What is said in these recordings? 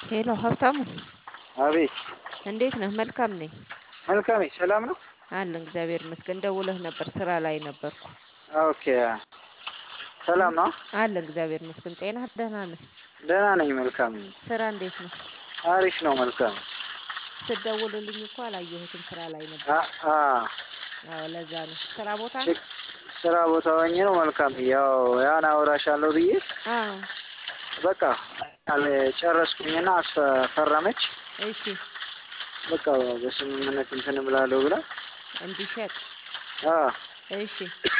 ሄሎ ሀብታሙ አቤት እንዴት ነህ? መልካም ነኝ መልካም ሰላም ነው አለን እግዚአብሔር ይመስገን። ደውለህ ነበር ስራ ላይ ነበርኩ። ኦኬ ሰላም ነው አለን እግዚአብሔር ይመስገን። ጤናህ ደህና ነህ? ደህና ነኝ መልካም ነኝ ስራ እንዴት ነው? አሪፍ ነው መልካም ስትደውልልኝ እኮ አላየሁትም ስራ ላይ ነበር። አ- አ አዎ ለዛ ነው። ስራ ቦታ ነው? ችግ- ስራ ቦታ ሆኜ ነው መልካም ያው ያን አውራሻለሁ ብዬ አዎ በቃ አለ- ጨረስኩኝና አስፈ- ፈረመች እሺ በቃ በስምምነት እንትን እምላለሁ ብላ እንዲሸጥ አ እሺ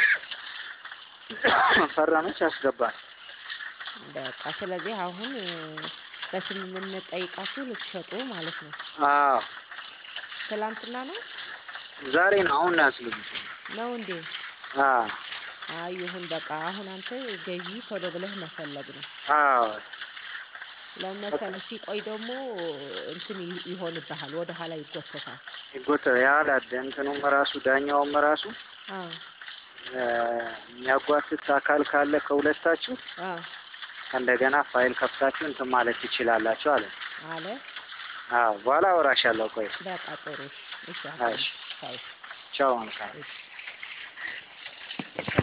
ፈረመች አስገባል በቃ ስለዚህ አሁን እ፣ በስምምነት ጠይቃችሁ ልትሸጡ ማለት ነው። አዎ ትላንትና ነው ዛሬ ነው አሁን ነው ያስገቡት ነው እንዴ? አ አይ ይሁን በቃ አሁን አንተ ገዢ ቶሎ ብለህ መፈለግ ነው። አዎ ለመሰለህ ሲቆይ ደግሞ እንትን ይ- ይሆንብሃል፣ ወደ ኋላ ይጎተታል። ይጎተ ያለ እንትኑም ራሱ ዳኛውም ራሱ አዎ እ፣ የሚያጓትት አካል ካለ ከሁለታችሁ አዎ እንደገና ፋይል ከፍታችሁ እንትን ማለት ትችላላችሁ አለ። አለ አዎ በኋላ አወራሻለሁ። ቆይ በቃ ጥሩ እሺ፣ እሺ እሺ። አሁን፣ ቻው፣ ቻው መልካም እሺ